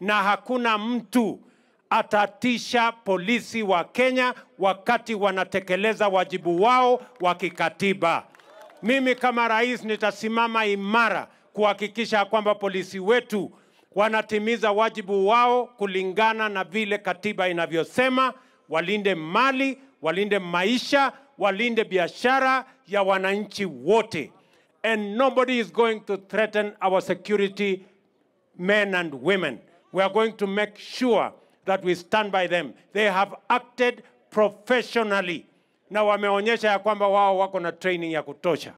na hakuna mtu atatisha polisi wa Kenya wakati wanatekeleza wajibu wao wa kikatiba. Mimi kama rais nitasimama imara kuhakikisha kwamba polisi wetu wanatimiza wajibu wao kulingana na vile katiba inavyosema, walinde mali, walinde maisha, walinde biashara ya wananchi wote. And nobody is going to threaten our security men and women. We are going to make sure that we stand by them. They have acted professionally na wameonyesha ya kwamba wao wako na training ya kutosha.